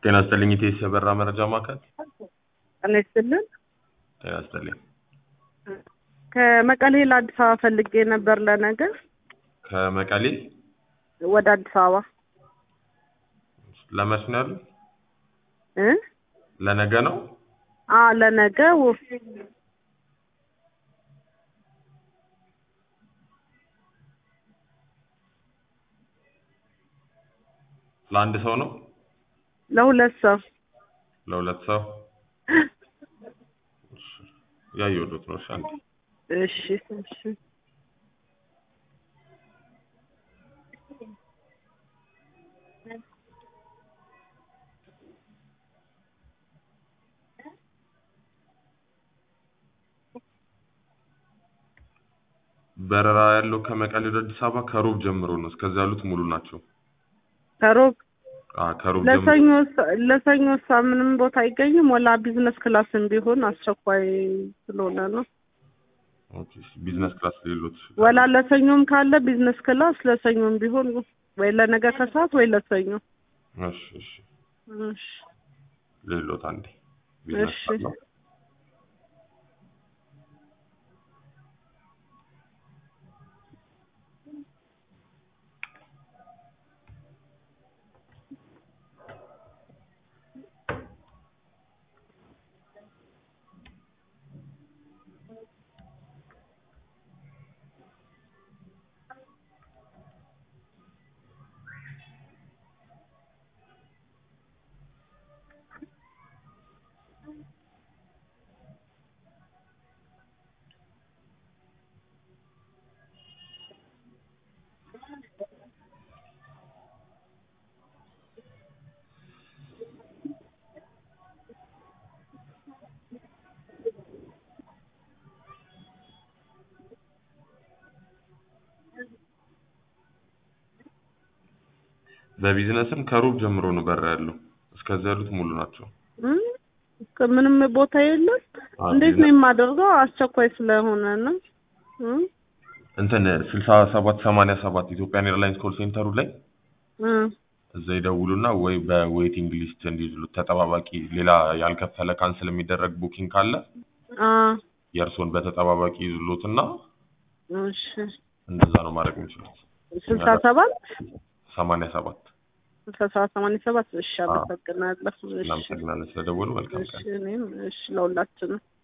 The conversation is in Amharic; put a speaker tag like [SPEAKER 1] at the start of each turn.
[SPEAKER 1] ጤና ይስጥልኝ ኢቴስ የበራ መረጃ ማዕከል።
[SPEAKER 2] ጤና ይስጥልን።
[SPEAKER 1] ጤና ይስጥልኝ።
[SPEAKER 2] ከመቀሌ ለአዲስ አበባ ፈልጌ ነበር ለነገ
[SPEAKER 1] ከመቀሌ
[SPEAKER 2] ወደ አዲስ አበባ
[SPEAKER 1] ለመች ነው ያሉት?
[SPEAKER 2] እ
[SPEAKER 1] ለነገ ነው።
[SPEAKER 2] አ ለነገ ው-
[SPEAKER 1] ለአንድ ሰው ነው?
[SPEAKER 2] ለሁለት ሰው
[SPEAKER 1] ለሁለት ሰው? ያየሁት ነው። እሺ አንዴ
[SPEAKER 2] እሺ እሺ
[SPEAKER 1] በረራ ያለው ከመቀሌ ወደ አዲስ አበባ ከሮብ ጀምሮ ነው። እስከዚያ ያሉት ሙሉ ናቸው።
[SPEAKER 2] ከሮብ
[SPEAKER 1] አ ከሮብ ጀምሮ
[SPEAKER 2] ለሰኞ ሳ- ለሰኞ ሳ ምንም ቦታ አይገኝም። ወላ ቢዝነስ ክላስም ቢሆን አስቸኳይ ስለሆነ ነው።
[SPEAKER 1] ኦኬ። ቢዝነስ ክላስ ሌሎት
[SPEAKER 2] ወላ ለሰኞም ካለ ቢዝነስ ክላስ ለሰኞም ቢሆን ወይ ለነገ ከሰዓት ወይ ለሰኞ።
[SPEAKER 1] እሺ እሺ
[SPEAKER 2] እሺ
[SPEAKER 1] ሌሎት አንዴ ቢዝነስ
[SPEAKER 2] እሺ።
[SPEAKER 1] ክላስ ነው። በቢዝነስም ከሮብ ጀምሮ ነው በረራ ያለው። እስከዚያ ያሉት ሙሉ ናቸው።
[SPEAKER 2] እም፣ ምንም ቦታ የለም።
[SPEAKER 1] አ
[SPEAKER 2] እንዴት ነው
[SPEAKER 1] ቢዝነስ-
[SPEAKER 2] የማደርገው? አስቸኳይ ስለሆነ ነው። እም፣
[SPEAKER 1] እንትን ስልሳ ሰባት ሰማንያ ሰባት ኢትዮጵያን ኤርላይንስ ኮል ሴንተሩ ላይ
[SPEAKER 2] እም፣
[SPEAKER 1] እዛ ይደውሉና ወይ በዌቲንግ ሊስት እንዲይዙሉት ተጠባባቂ ሌላ ያልከፈለ ካንስል የሚደረግ ቡኪንግ ካለ
[SPEAKER 2] አ
[SPEAKER 1] የእርስዎን በተጠባባቂ ይዙሉትና
[SPEAKER 2] እሺ
[SPEAKER 1] እንደዛ ነው ማድረግ የሚችሉት።
[SPEAKER 2] ስልሳ ሰባት
[SPEAKER 1] ሰማንያ ሰባት
[SPEAKER 2] ስልሳ ሰባት ሰማንያ ሰባት እሺ፣ አመሰግናለሁ። እሺ
[SPEAKER 1] እናመሰግናለን ስለደወሉ። መልካም
[SPEAKER 2] እሺ
[SPEAKER 1] ቀን።
[SPEAKER 2] እኔም እሺ ለሁላችንም